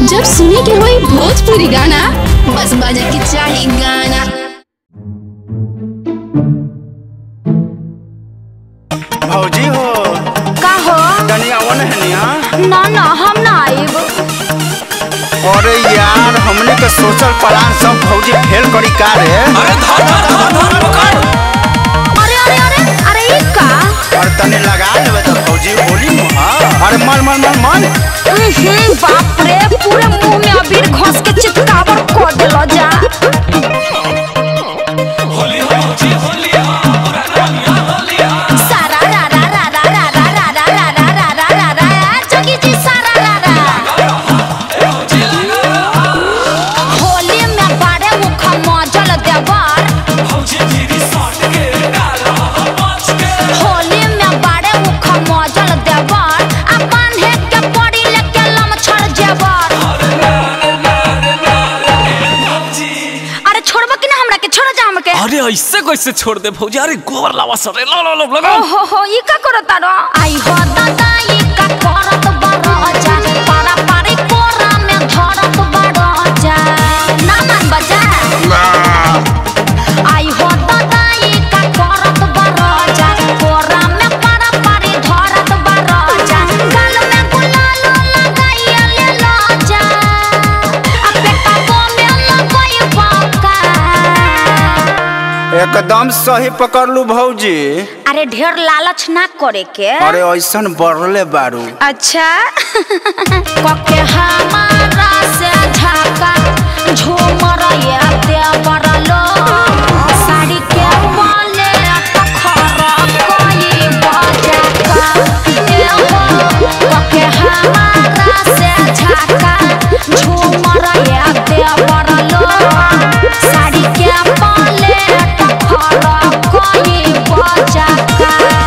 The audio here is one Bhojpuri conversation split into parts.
जब सुने के होई भोजपुरी गाना बस बजे के चाही गाना भौजी हो का हो तनी आवो न हनिया ना ना हम ना आइब अरे यार हमने के सोचल प्लान सब भौजी फेल करी का रे अरे धर धर धर धर पकड़ अरे अरे अरे अरे ई का और तनी लगा लेबे तो भौजी होली में हां अरे मन मन मन मन हम्म, बाप रे पूरे मुंह में अबीर घोस के चितकावर कर देलो जा होली होली होली सारा रा रा रा रा रा रा रा रा रा रा रा रा रा रा जोगी जी सारा रा रा होली में बारे मुख मजल देवर होली में बारे मुख मजल देवर अपन है के पड़ी लेके लम छड़ जेवर अरे छोड़बो कि ना हमरा के छोड़ जा हमके अरे ऐसे कैसे छोड़ दे भौजी अरे गोबर लावा सरे लो लो लो लगा ओहो हो ई का करत रो आई हो दादा ई का करत बड़ जा पारा पारी कोरा में धरत बड़ जा ना मान बजा आई हो दादा ई का करत बड़ जा कोरा में पारा पारी धरत बड़ जा गाल में गुलाल लगाई ले लो जा आ बेटा को में लगई बाका एकदम सही पकड़ लू भौजी अरे ढेर लालच ना करे के अरे ऐसन बढ़ले बारू अच्छा कके हमारा से झाका झूमर ये देवर लो साड़ी के बोले तखरा कोई बजा का ए हो कके हमारा से झाका झूमर ये देवर लो साड़ी के बोले तखरा कोई बजा का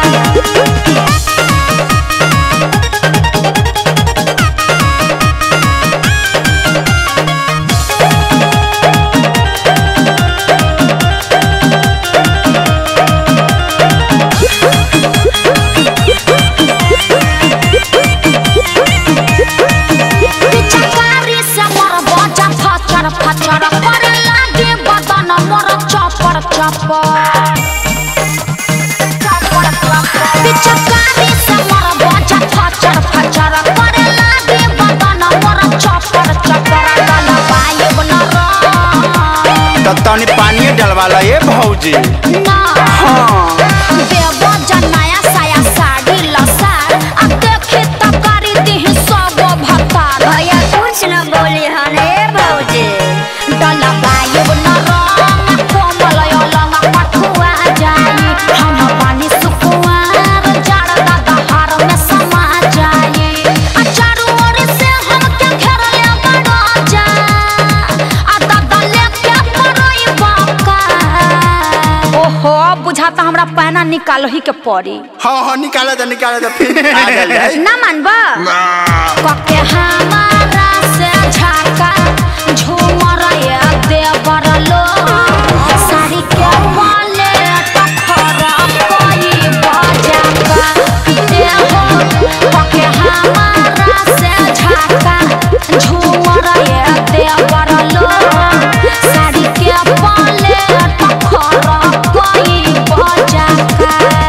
पिचकारी से मोर बजा फचर फचर करे लागे बदन मोर चपर चपर पिचकारी से मोर बजा फचर फचर करे लागे बदन मोर चपर चपर डलवाइब न रंग। तो तनी पानी डलवा ला ये भौजी ना देव जनाया साया साड़ी लसार आ देखी तकारी दिही सब भतार भैया कुछ न बोली हने भौजी डला बायब न रंग कोमल अलंग पठुआ जाई हम पानी सुकुआर जड़ दादा हार में समा जाई आ चारू ओर से हमके घेर ले बड़ा जा आ दादा लेके पड़ई बाका ओहो बुझाता हमरा पैना निकालो ही के पड़ी हाँ हाँ निकाले दे निकाले दे फिर आ जाए ना मानबा कके हमारा से झाका झूमर ये देवर लो साड़ी के वाले टखरा कोई बजा का ए हो कके हमारा से झाका झूमर ये देवर लो साड़ी के वाले टखरा कोई बजा का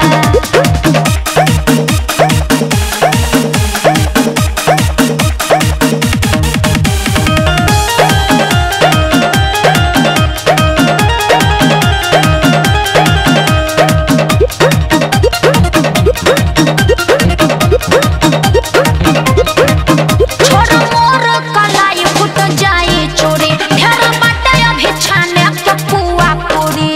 छोड़ मोर कलाई फुट जाई चोरी ढेर बाटे अभी छाने के पुआ पूरी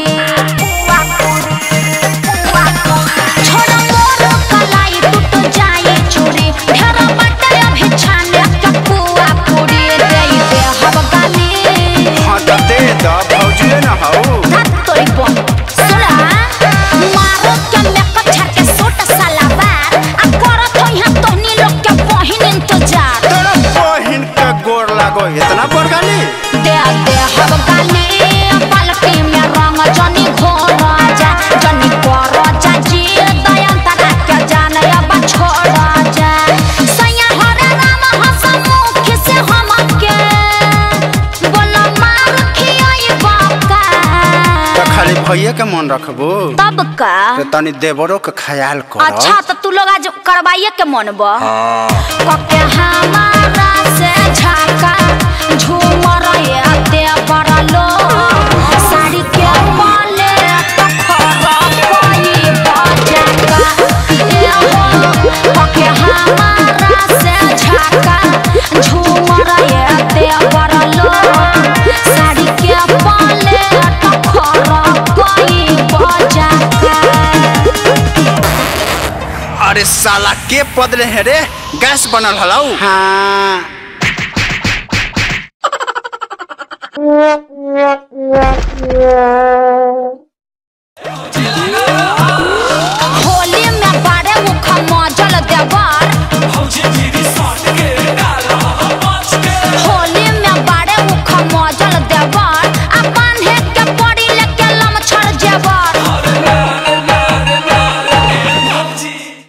छोड़ मोर कलाई टूट जाई चोरी ढेर बाटे अभी छाने के पुआ पूरी देई दे हब गाली हाँ तो दे दो भौजी ना हो धत तोरी बन सुना मारो के मेकअप छाड़ के सूट सलवार आ करत हो यहाँ तोहनी लोग के बहिन इंतजार तेरा बहिन के गोर लागो इतना बरगाली दे दे हब गाली पलटी में रंग जनी घोर जा जनी कर जा जी दयंतरा के जाने अब छोड़ जा सैया हरे राम हंस मुख से हम के खाली भैया के मन रखबो तब का तो तनी देवरो के ख्याल कर अच्छा तो तू लोग आज करवाइए के मन बा कके हमारा से झाका झूमर ये देवर लो साड़ी के पाले तो खराब कोई बजाका ए हो कके हमारा से झाका झूमर ये देवर लो साड़ी के पाले तो खराब कोई बजाका अरे साला के पदले है रे गैस बनल हलाऊ हाँ